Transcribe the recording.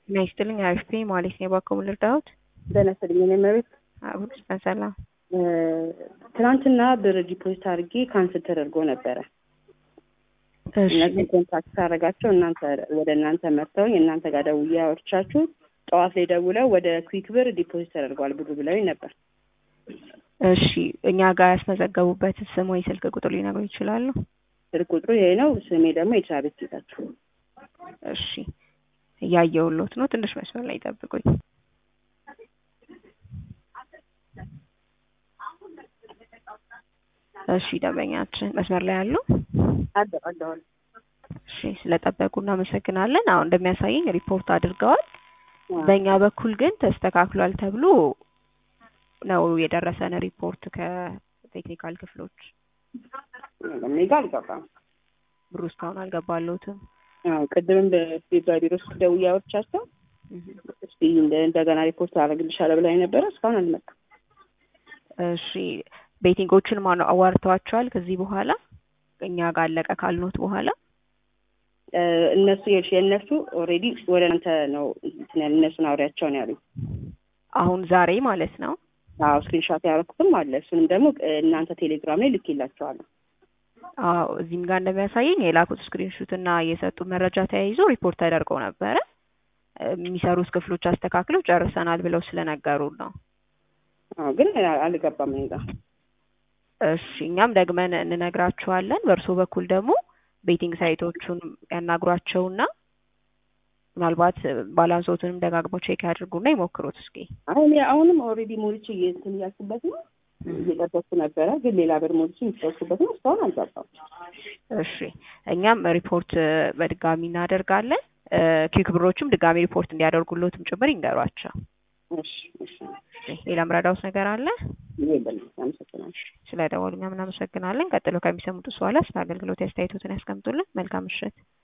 ጤና ይስጥልኝ አሪፍ ነኝ ማለት ነው። እባክዎ ምን ልርዳዎት? ጤና ይስጥልኝ እኔ መቤት አሁን ሰላም ትናንትና ብር ዲፖዚት አድርጌ ካንስል ተደርጎ ነበረ። እሺ እነዚህ ኮንታክት ሳደርጋቸው እናንተ ወደ እናንተ መጥተውኝ እናንተ ጋር ደውዬ አወርቻችሁ ጠዋት ላይ ደውለው ወደ ኩዊክ ብር ዲፖዚት ተደርጓል ብሩ ብለውኝ ነበር። እሺ እኛ ጋር ያስመዘገቡበት ስም ወይ ስልክ ቁጥር ሊነግሩ ይችላሉ? ስልክ ቁጥሩ ይሄ ነው። ስሜ ደግሞ የትራቤት ጌታቸው። እሺ እያየሁሎት ነው። ትንሽ መስመር ላይ ጠብቁኝ። እሺ ደንበኛችን መስመር ላይ አሉ? አለ አለዋል እሺ ስለጠበቁ እናመሰግናለን። አሁን እንደሚያሳየኝ ሪፖርት አድርገዋል። በእኛ በኩል ግን ተስተካክሏል ተብሎ ነው የደረሰን ሪፖርት ከቴክኒካል ክፍሎች። እኔ ጋር አልገባም። ብሩ እስካሁን አልገባለሁትም። አዎ ቅድምም በፌብራሪ ቢሮ ውስጥ ደውዬ አወርቻቸው እስቲ እንደ- እንደገና ሪፖርት አደርግልሻለሁ ብላኝ ነበረ። እስካሁን አልመጣም። እሺ ቤቲንጎችን ማን አዋርተዋቸዋል? ከዚህ በኋላ እኛ ጋር አለቀ ካልኖት በኋላ እ እነሱ ይኸውልሽ የእነሱ ኦልሬዲ ወደ እናንተ ነው እንትን ያለ እነሱን አውሪያቸው ነው ያሉኝ። አሁን ዛሬ ማለት ነው። አዎ ስክሪንሻት ያደረኩትም አለ። እሱንም ደግሞ እ እናንተ ቴሌግራም ላይ ልኬላቸዋለሁ። አዎ እዚህም ጋር እንደሚያሳየኝ የላኩት ስክሪንሹት እና የሰጡ መረጃ ተያይዞ ሪፖርት ተደርገው ነበረ። እ የሚሰሩት ክፍሎች አስተካክለው ጨርሰናል ብለው ስለነገሩን ነው። አዎ ግን አልገባም እኔ ጋር። እሺ እኛም ደግመን እንነግራችኋለን። በእርሶ በኩል ደግሞ ቤቲንግ ሳይቶቹን ያናግሯቸውና ምናልባት ባላንሶቱንም ደጋግመው ቼክ ያድርጉና ይሞክሩት እስኪ። አሁን አሁንም ኦልሬዲ ሞልቼ እንትን እያልኩበት ነው እየጠበቅኩ ነበረ። ግን ሌላ ብር ሞልቼ የሚጠብኩበት ነው። እስካሁን አልገባም። እሺ እኛም ሪፖርት በድጋሚ እናደርጋለን። እ ኪክ ብሮችም ድጋሚ ሪፖርት እንዲያደርጉሎትም ጭምር ይንገሯቸው። እሺ እሺ እሺ ሌላ ምረዳውስ ነገር አለ? የለም። አመሰግናለሁ። ስለ ደወሉ እኛም እናመሰግናለን። ቀጥሎ ከሚሰሙት በኋላ ስለ አገልግሎት አስተያየቶትን ያስቀምጡልን። መልካም ምሽት።